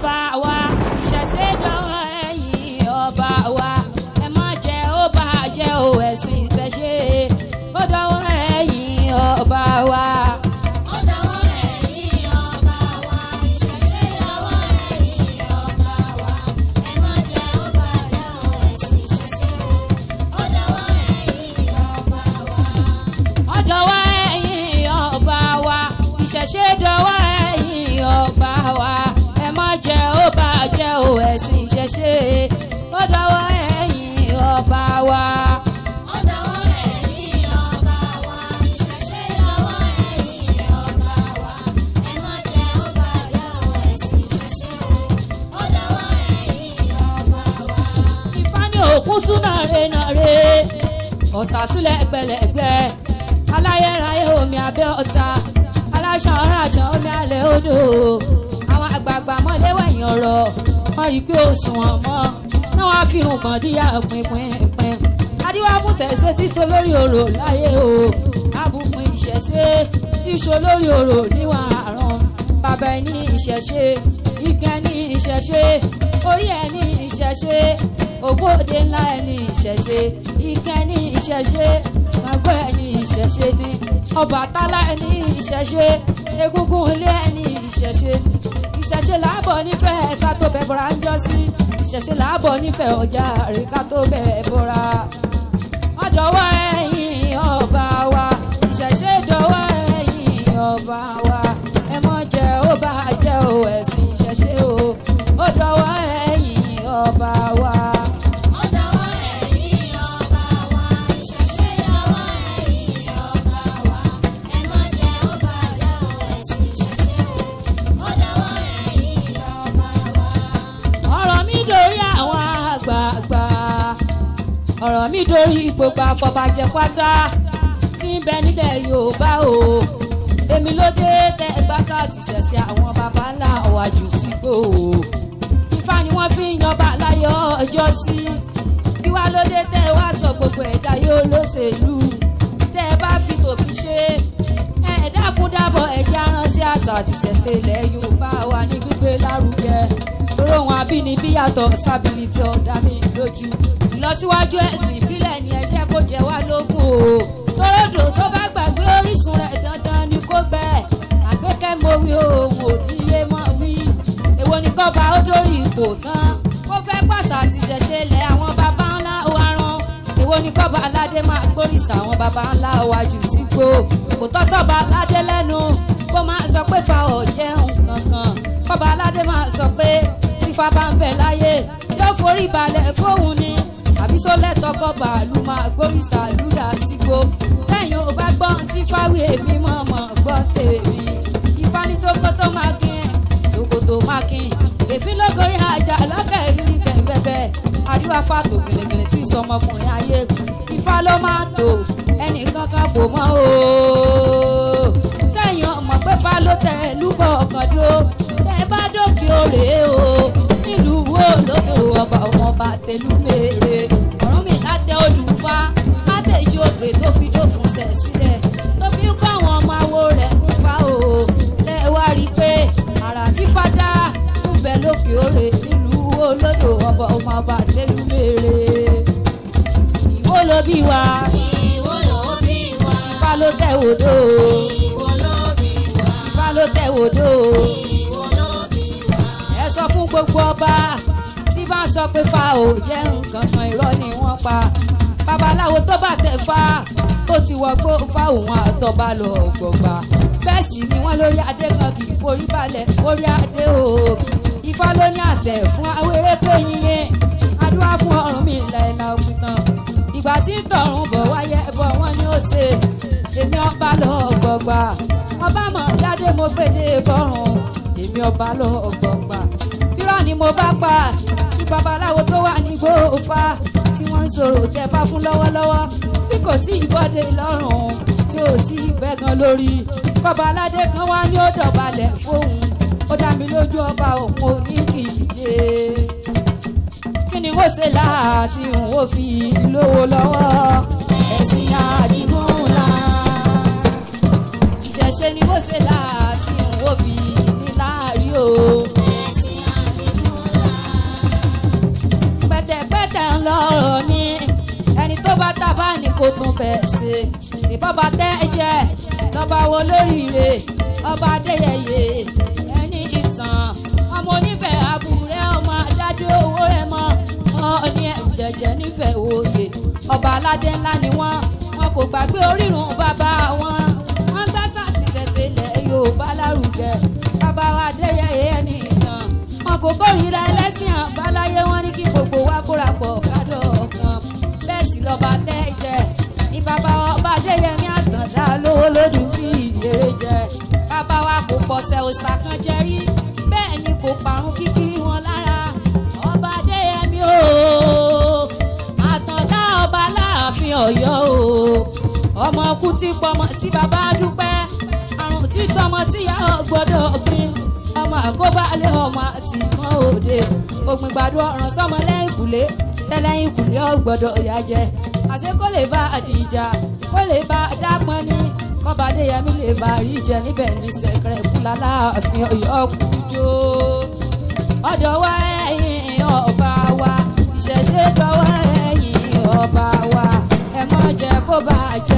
ọba wa ìṣẹ̀ṣe dọ́wọ́ ẹ̀yìn ọba wa ẹ má jẹ́ ó bá jẹ́ o ẹ̀sìn ìṣẹ̀ṣe ó dọ́wọ́ ẹ̀yìn ọba wa. Ó dọwọ́ ẹ̀yin ọba wa, ìṣẹ̀ṣe dọwọ́ ẹ̀yin ọba wa. Ẹ má jẹ́ ó bàjẹ́ o, ẹ̀sìn ìṣẹ̀ṣe o. Ó dọwọ́ ẹ̀yin ọba wa. ó dọ́wọ́ ẹ̀yìn ọba wa ìṣẹ̀ṣe dọ́wọ́ ẹ̀yìn ọba wa ẹ má jẹ́ ó bá jẹ́ o ẹ̀sìn ìṣẹ̀ṣe ó dọ́wọ́ ẹ̀yìn ọba wa. Ó dọwọ́ ẹ̀yin ọba wa, ìṣẹ̀ṣe dọwọ́ ẹ̀yin ọba wa. Ẹ má jẹ́ ó bàjẹ́ o, ẹ̀sìn ìṣẹ̀ṣe o. Ó dọwọ́ ẹ̀yin ọba wa. Ifá ní òkun tún nàre nàre ọ̀sàsúlẹ̀ gbẹlẹ̀gbẹ́ aláyẹ̀ráyé omi abẹ́ ọ̀tá aláṣàn ọ̀ràṣàn omi alẹ́ odò àwọn àgbààgbà mọ́lé wẹ̀yìn ọ̀rọ̀ wọ́n rí i pé òṣùwọ̀n mọ́ náà wọ́n á fi irun gbọ̀n díyà pínpín adíwá fún sẹ̀sẹ̀ tí so lórí orò láyé o àbù fún ìṣẹ̀ṣe tí so lórí orò níwọ̀n àrùn bàbá ẹ̀ ní ìṣẹ̀ṣe igi ẹ̀ ní ìṣẹ̀ṣe orí ẹ̀ ní ìṣẹ̀ṣe ògbóde ńlá ẹ̀ ní ìṣẹ̀ṣe igi ẹ̀ ní ìṣẹ̀ṣe Ṣàngó ẹ̀ ní ìṣẹ̀ṣe ní Ọbàtálá ẹ̀ ní ìṣẹ̀ṣe egúngún ilé ẹ̀ ní ìṣẹ̀ṣe ìṣẹ̀ṣe làbọ̀ nífẹ̀ẹ́ ká tó bẹ̀ bọ́ra ń jọ sí ìṣẹ̀ṣe làbọ̀ nífẹ̀ẹ́ ọjà rè ká tó bẹ̀ bọ́ra ọdọwọ ẹ̀yin ọba wa ìṣẹ̀ṣe dọwọ́ ẹ̀yin ọba wa ẹ mọ jẹ ó bá jẹ o ẹ̀sìn ìṣẹ̀ṣe o ó dọwọ́ ẹ̀yin ọba wa. Ó dọwọ́ ẹ̀yin ọba wa, ìṣẹ̀ṣe dọwọ́ ẹ̀yin ọba wa. Ẹ má jẹ́ ó bàjẹ́ o, ẹ̀sìn ìṣẹ̀ṣe o. Ó dọwọ́ ẹ̀yin ọba wa. ọ̀rọ̀ mi dórí àwọn àgbààgbà ọ̀rọ̀ mi dórí gbogbo àfọ̀bàjẹ́ pátá tí ń bẹ nílẹ̀ yorùbá o èmi ló dé tẹ gbàsá ti ṣẹ̀ṣẹ̀ àwọn baba ńlá ọ̀wájú sígbó o ifá ni wọ́n fi ń yanba láyé ọjọ́ sí kí wá ló dé tẹ wá sọ gbogbo ẹ̀dá yóò lóṣèlú tẹ ẹ bá fi tòfin ṣe ẹ ẹ dákun dábọ̀ ẹ̀jẹ̀ aránṣẹ́ àṣà àti ṣẹ̀ṣẹ̀ ilẹ̀ yorùbá wa ní gbígbé lárugẹ lórí ohun abínibí yàtọ̀ sábìlìtì ọ̀dà mi lójú ìlọsíwájú ẹ̀sìn ìbílẹ̀ ni ẹ jẹ́ kó jẹ wá lógún o toródò tó bá gbàgbé orísun rẹ̀ dandan ni kó gbẹ àgbékẹ́ mo wí òun ò ní yé mọ́ wí èwo ni kọ́ba ó dórí ipò tán kó fẹ́ pàṣà àti ṣẹ̀ṣẹ̀ lẹ̀ àwọn baba ńlá wa rán èwo ni kọ́ba aládé máa gbóríṣà àwọn baba ńlá wa jù sígbó kò tọ́ sọ́ba aládé lẹ́nu kó máa sọ pé fa ọ̀jẹ̀ nǹkankan kọ́ba aládé máa sọ pé tífà bá ń bẹ láyé yóò forí balẹ̀ fóun ni àbí sólẹ̀ tọkọ bàálù máa gbóríṣà lúdà sígbó lẹ́yìn ò bá gbọ́n tí fáwí èmi mọ̀ mọ̀ gbọ́ tèmi ìfanisókòtò máa kín sokoto máa kín èéfín lógorí àjà lọ́kẹ́ ìrírí kẹ̀mbẹ́bẹ́ àríwá fàtò gèlègèlè tí sọmọkùnrin ayé ifá ló máa tò ẹnì kankan bò mọ́ o sẹ́yìn ọmọ pé fá ló tẹ̀ lúkọ̀ ọ̀kan dó tẹ́ ẹ bá dókè òrè o nílùú wo lódò ọba ọmọọba tẹlú mèrè ọ̀run mi látẹ olùfá látẹ̀jú ògbè tó fi dófun sẹ̀ sílẹ̀ tó fi kọ́ àwọn ọmọ awo rẹ̀ nífà o tẹ́ ẹ wá rí i pé àrà tí fádá ń bẹ lókè òrè nílùú wo lódò ọba ọmọọba tẹlú mèrè ìwó ló bí wa Ìwọ ló bí wa, ifá ló tẹ̀ wòdò ìwọ ló bí wa, ifá ló tẹ̀ wòdò ìwọ ló bí wa. ẹ sọ fún gbogbo ọba tí bá ń sọ pé fa ò jẹ́ nǹkan kan irọ́ ni wọ́n pa babaláwo tó bá tẹ̀ fa tó ti wọgbó fa òun àtọ́ba lọ gbọ̀gbà bẹ́ẹ̀ sì ni wọ́n lórí adé kan kì í forí balẹ̀ forí adé o ifá ló ní àtẹ̀ fún awéré pé yíyẹn adúlá fún ọrùn mi ìlà ìlà òkútan ìgbà tí ń tọrùn bọ̀ wáyé bọ̀ wọ́n ní ó ṣe èmi ọba lọ gbọ̀gbà ọba mọ̀ dáadé mo gbédè bọ́rùn èmi ọba lọ gbọ̀gbà irọ́ ni mo bá pa kí babaláwo tó wà ní gbòòfà tí wọ́n ń sọ̀rọ̀ tẹ̀fà fún lọ́wọ́lọ́wọ́ tí kò tí ì bọ́dé lọ́rùn tí ò tí ì bẹ́ gan lórí kọba aládé kan wá ní ó dọ̀balẹ̀ fóun ó dá mi lójú ọba òun ò ní kì í dé kí ni wọ́n ṣe láti wọ́n fi lówó lọ́wọ́ ẹ̀sìn àdìmúlà ìṣẹ̀ṣe ni wọ́n ṣe láti wọ́n fi ní láàrí o Ẹ̀sìn àdìmúlà. tábà ní kò tún bẹ̀ ṣe ìbọ̀bà tẹ́ ẹ jẹ́ lọ́ba wo lóríire ọba adéyẹyẹ ẹni ìtàn ọmọ onífẹ̀ẹ́ àbúrẹ́ ọmọ adájọ́ owó rẹ̀ mọ́ ọ̀ọ́ni ẹ̀jẹ̀ nífẹ̀ẹ́ òye ọba aládé ńlá ni wọ́n wọn kò gbàgbé orírun bàbá wọn wọ́n gbá sàtìtẹ̀tẹ̀ ilẹ̀ yorùbá lárugẹ bàbá wa adéyẹyẹ ẹni ìtàn wọn kò kórìíra ẹlẹ́sìn àbáláyé wọn ní kí gbogbo wa kóra pọ̀ kádọ̀ ọ̀kan bẹ́ẹ̀ sì lọ́ba tẹ́ jẹ ní bàbá ọba adéyẹmí àtàndá lówó lódù bí ìyèrè jẹ bàbá wa kò pọ̀sẹ̀ òòṣà kan jẹ rí bẹ́ẹ̀ ni kò parun kíkí wọn lára ọba adéyẹmí ooo àtàndá ọba láàfin ọ̀yọ́ ooo ọmọ kú tí pọmọ tí bàbá dúpẹ́ àrùn tí sọmọ tíyà gbọ́dọ̀ gbin ọmọ àkóbálẹ̀ ọmọ àti mọ́ òde ògbìn gbàdúrà ọ̀ràn sọmọ lẹ́yìn kùlé tẹ́lẹ̀yìn kùlé ọgbọ́dọ̀ ìyá jẹ àṣé kó lè bá àdìjà kó lè bá dápọn ní kọ́badé yẹmí lè bá rí jẹ níbẹ̀ ní sẹ̀kẹ̀rẹ̀ kúlá láàfin ọ̀yọ́ kújó ọ̀dọ̀ wa ẹ̀yìn ọba wa ìṣẹ̀ṣe dọ̀wọ́ ẹ̀yìn ọba wa ẹ mọ̀ jẹ́ kó bàjẹ́.